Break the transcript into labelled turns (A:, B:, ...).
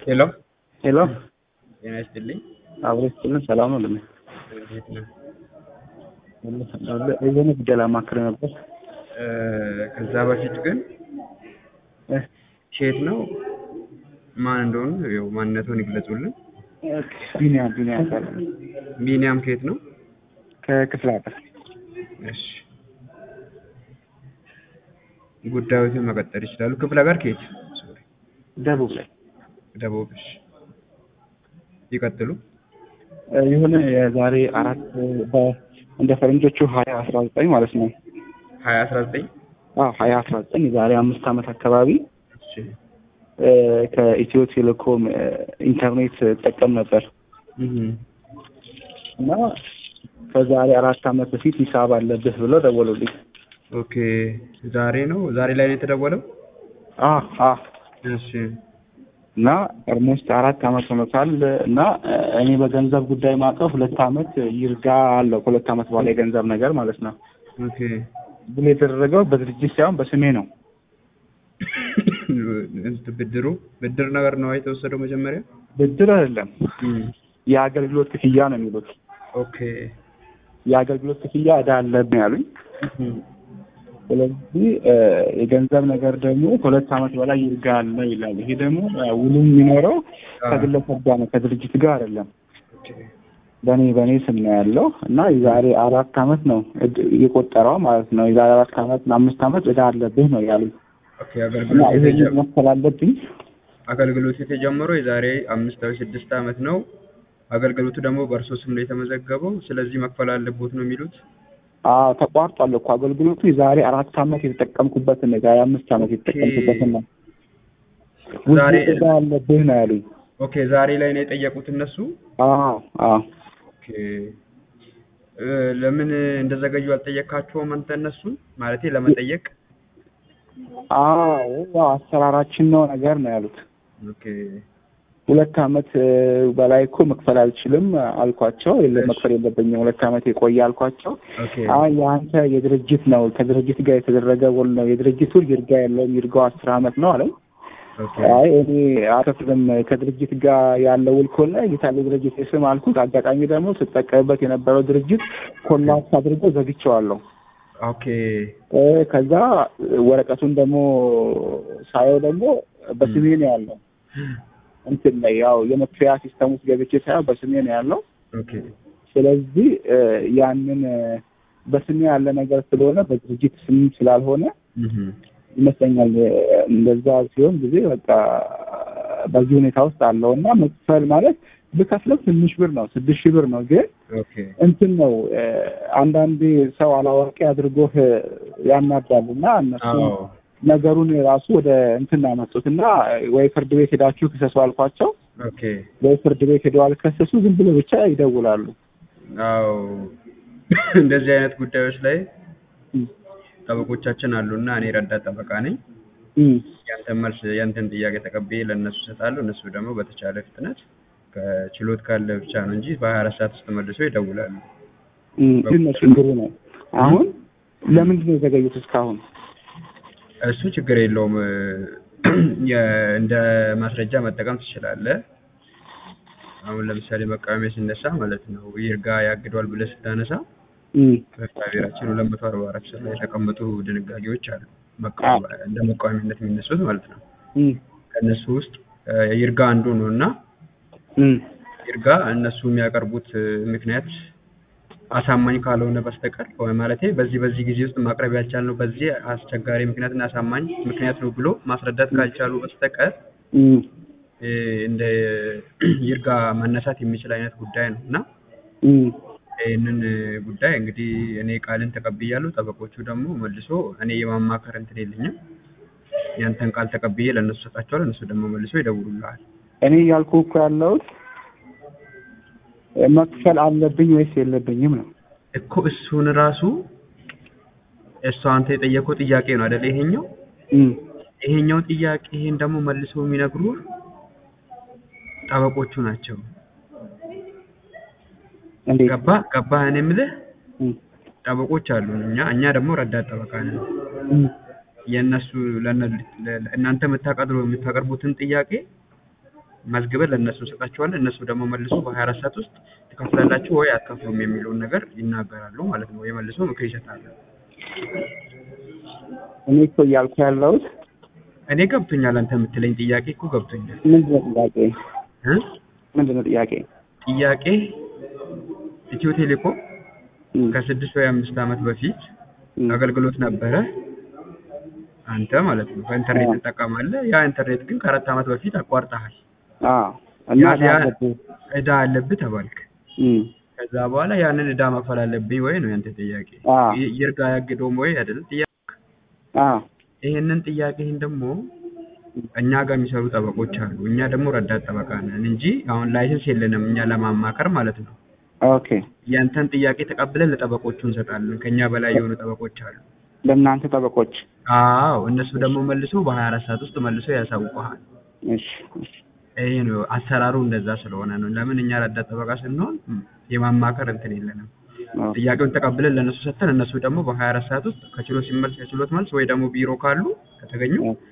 A: ሄሎ
B: ሄሎ
A: ጤና ይስጥልኝ።
B: አብሮ ስትልን ሰላም ነው ልኝ
A: እንዴት ነህ?
B: የሆነ ጉዳይ ላማክር ነበር።
A: እ ከዛ በፊት ግን
B: እ
A: ሼት ነው ማን እንደሆኑ ያው ማንነቱን ይግለጹልን።
B: ቢኒያም ቢኒያም ይባላል።
A: ቢኒያም ከየት ነው?
B: ከክፍለ ሀገር
A: እሺ ጉዳዮትን መቀጠል ይችላሉ። ክፍለ ሀገር ከየት? ሶሪ
B: ደቡብ ላይ
A: ደቡብ። እሺ ይቀጥሉ።
B: እ የሆነ የዛሬ አራት በ- እንደ ፈረንጆቹ ሀያ አስራ ዘጠኝ ማለት ነው
A: ሀያ አስራ ዘጠኝ
B: አዎ ሀያ አስራ ዘጠኝ የዛሬ አምስት ዓመት አካባቢ
A: እሺ
B: እ ከኢትዮ ቴሌኮም እ ኢንተርኔት እጠቀም ነበር
A: እህ
B: እና ከዛሬ አራት ዓመት በፊት ሂሳብ አለብህ ብለው ደወሉልኝ።
A: ኦኬ ዛሬ ነው ዛሬ ላይ ነው የተደወለው?
B: አ አ
A: እሺ
B: እና ኦልሞስት አራት ዓመት ሆኖታል እና እ እኔ በገንዘብ ጉዳይ ማቀፍ ሁለት ዓመት ይርጋ አለው ከሁለት ዓመት በኋላ የገንዘብ ነገር ማለት ነው
A: ኦኬ
B: ብሎ የተደረገው በድርጅት ሳይሆን በስሜ ነው።
A: እንትን ብድሩ ብድር ነገር ነው የተወሰደው መጀመሪያ?
B: ብድር አይደለም
A: እም
B: የአገልግሎት ክፍያ ነው የሚሉት።
A: ኦኬ
B: የአገልግሎት ክፍያ እዳ አለብን ያሉኝ።
A: እም
B: ስለዚህ እ የገንዘብ ነገር ደግሞ ከሁለት ዓመት በላይ ይርጋ አለ ይላል። ይሄ ደግሞ እ ውሉ የሚኖረው ከግለሰብ ጋር ነው ከድርጅት ጋር አይደለም።
A: ኦኬ
B: በእኔ በእኔ ስም ነው ያለው እና የዛሬ አራት ዓመት ነው እድ- የቆጠረው ማለት ነው። የዛሬ አራት ዓመት አምስት ዓመት እዳ አለብህ ነው ያሉኝ
A: ኦኬ
B: እና
A: አገልግሎት
B: ይሄ
A: የተጀ-
B: መክፈል አለብኝ።
A: አገልግሎቱ የተጀመረው የዛሬ አምስት ወይ ስድስት ዓመት ነው። አገልግሎቱ ደግሞ በእርሶ ስም ነው የተመዘገበው። ስለዚህ መክፈል አለቦት ነው የሚሉት።
B: አዎ ተቋርጧል እኮ አገልግሎቱ የዛሬ አራት ዓመት የተጠቀምኩበትን ነው የዛሬ አምስት ዓመት የተጠቀምኩበትን ነው።
A: ዛሬ-
B: ውዝፍ እዳ አለብህ ነው ያሉኝ።
A: ኦኬ ዛሬ ላይ ነው የጠየቁት እነሱ።
B: አዎ አዎ
A: ኦኬ እ ለምን እንደዘገዩ አልጠየካቸውም አንተ እነሱን ማለቴ ለመጠየቅ?
B: አዎ ያው አሰራራችን ነው ነገር ነው ያሉት።
A: ኦኬ
B: ሁለት ዓመት እ በላይ እኮ መክፈል አልችልም አልኳቸው። የለም መክፈል የለብኝም ሁለት ዓመት የቆየ አልኳቸው።
A: ኦኬ
B: አይ የአንተ የድርጅት ነው ከድርጅት ጋር የተደረገ ውል ነው የድርጅቱ ይርጋ የለውም ይርጋው አስር ዓመት ነው አለኝ።
A: ኦኬ
B: አይ እኔ አልከፍልም ከድርጅት ጋር ያለው ውል ከሆነ የታለ ድርጅት የስም አልኩት። አጋጣሚ ደግሞ ስጠቀምበት የነበረው ድርጅት ኮላፕስ አድርጎ ዘግቼዋለሁ።
A: ኦኬ
B: እ ከዛ ወረቀቱን ደግሞ ሳየው ደግሞ በስሜ ነው ያለው እንትን ላይ ያው የመክፈያ ሲስተም ውስጥ ገብቼ ሳየው በስሜ ነው ያለው።
A: ኦኬ
B: ስለዚህ እ ያንን እ በስሜ ያለ ነገር ስለሆነ በድርጅት ስም ስላልሆነ
A: እህ
B: ይመስለኛል እ እንደዛ ሲሆን ጊዜ በቃ በዚህ ሁኔታ ውስጥ አለው እና መክፈል ማለት ብከፍለው ትንሽ ብር ነው፣ ስድስት ሺህ ብር ነው። ግን
A: ኦኬ
B: እንትን ነው እ አንዳንዴ ሰው አላዋቂ አድርጎህ ያናዳል እና እነሱ
A: አዎ
B: ነገሩን ራሱ ወደ እንትን ያመጡት እና ወይ ፍርድ ቤት ሄዳችሁ ክሰሱ አልኳቸው።
A: ኦኬ
B: ወይ ፍርድ ቤት ሄደው አልከሰሱ፣ ዝም ብሎ ብቻ ይደውላሉ።
A: አዎ እንደዚህ አይነት ጉዳዮች ላይ
B: እም፣
A: ጠበቆቻችን አሉና እኔ ረዳት ጠበቃ ነኝ።
B: እም፣
A: ያንተን መልስ ያንተን ጥያቄ ተቀብዬ ለእነሱ እሰጣለሁ። እነሱ ደግሞ በተቻለ ፍጥነት ከችሎት ካለ ብቻ ነው እንጂ በሀያ አራት ሰዓት ውስጥ መልሶ ይደውላሉ።
B: እም፣ ምንድን ነው ችግሩ ነው? አሁን ለምንድን ነው የዘገዩት እስካሁን?
A: እሱ ችግር የለውም። የ- እንደ ማስረጃ መጠቀም ትችላለህ። አሁን ለምሳሌ መቃወሚያ ሲነሳ ማለት ነው ይርጋ ያግዷል ብለህ ስታነሳ
B: እም፣
A: በፍትሐ ብሔራችን ሁለት መቶ አርባ አራት ስር ላይ የተቀመጡ ድንጋጌዎች አሉ። መቃወሚያ እንደ መቃወሚያነት የሚነሱት ማለት ነው።
B: እም፣
A: ከእነሱ ውስጥ እ ይርጋ አንዱ ነው እና
B: እም፣
A: ይርጋ እነሱ የሚያቀርቡት እ ምክንያት አሳማኝ ካልሆነ በስተቀር ወይ ማለቴ በዚህ በዚህ ጊዜ ውስጥ ማቅረብ ያልቻልነው በዚህ አስቸጋሪ ምክንያትና አሳማኝ ምክንያት ነው ብሎ ማስረዳት ካልቻሉ በስተቀር
B: እም፣
A: እ እንደ ይርጋ መነሳት የሚችል አይነት ጉዳይ ነው እና
B: እም።
A: ይህንን ጉዳይ እንግዲህ እኔ ቃልን ተቀብያለሁ። ጠበቆቹ ደግሞ መልሶ እኔ የማማከር እንትን የለኝም። ያንተን ቃል ተቀብዬ ለእነሱ ሰጣቸዋለሁ። እነሱ ደግሞ መልሶ ይደውሉልሃል።
B: እኔ እያልኩ እኮ ያለሁት መክፈል አለብኝ ወይስ የለብኝም ነው።
A: እኮ እሱን ራሱ እሱ አንተ የጠየቀው ጥያቄ ነው አይደለ? ይሄኛው
B: እም፣
A: ይሄኛው ጥያቄ ይሄን ደግሞ መልሶ የሚነግሩ ጠበቆቹ ናቸው።
B: እንዴት?
A: ገባ ገባ እኔ የምልህ
B: እም፣
A: ጠበቆች አሉ። እኛ እኛ ደግሞ ረዳት ጠበቃ ነን። መዝግበን ለእነሱ እንሰጣቸዋለን። እነሱ ደግሞ መልሶ በሀያ አራት ሰዓት ውስጥ ትከፍላላችሁ ወይ አትከፍሉም የሚለውን ነገር ይናገራሉ ማለት ነው። ወይ መልሶ ምክር ይሰጣሉ።
B: እኔ እኮ እያልኩ ያለሁት
A: እኔ ገብቶኛል። አንተ የምትለኝ ጥያቄ እኮ ገብቶኛል
B: ምንድን ነው ጥያቄ?
A: እ
B: ምንድን ነው ጥያቄ?
A: ጥያቄ ኢትዮ ቴሌኮም
B: እም፣
A: ከስድስት ወይ አምስት ዓመት በፊት
B: እም፣
A: አገልግሎት ነበረ። አንተ ማለት ነው በኢንተርኔት
B: አዎ።
A: ትጠቀማለህ። ያ ኢንተርኔት ግን ከአራት ዓመት በፊት አቋርጠሃል።
B: አዎ እና
A: ያ- ያ-
B: አለብህ።
A: እዳ አለብህ ተባልክ።
B: እም፣
A: ከዛ በኋላ ያንን እዳ መክፈል አለብኝ ወይ ነው ያንተ ጥያቄ።
B: አዎ
A: ይ- ይርጋ ያግደውም ወይ አይደል ጥያቄ።
B: አዎ
A: ይሄንን ጥያቄህን ደግሞ እኛ ጋር የሚሰሩ ጠበቆች አሉ። እኛ ደግሞ ረዳት ጠበቃ ነን እንጂ አሁን ላይሰንስ የለንም እኛ ለማማከር ማለት ነው።
B: ኦኬ።
A: ያንተን ጥያቄ ተቀብለን ለጠበቆቹ እንሰጣለን። ከኛ በላይ የሆኑ ጠበቆች አሉ።
B: ለእናንተ ጠበቆች።
A: አዎ እነሱ ደግሞ መልሶ በሀያ አራት ሰዓት ውስጥ መልሶ ያሳውቀሃል።
B: እሺ፣ እሺ።
A: ይሄ ነው አሰራሩ፣ እንደዛ ስለሆነ ነው። ለምን እኛ ረዳት ጠበቃ ስንሆን ም፣ የማማከር እንትን የለንም።
B: ኦኬ።
A: ጥያቄውን ተቀብለን ለእነሱ ሰጥተን እነሱ ደግሞ በሀያ አራት ሰዓት ውስጥ ከችሎት ሲመልስ ከችሎት መልስ ወይ ደግሞ ቢሮ ካሉ ከተገኙ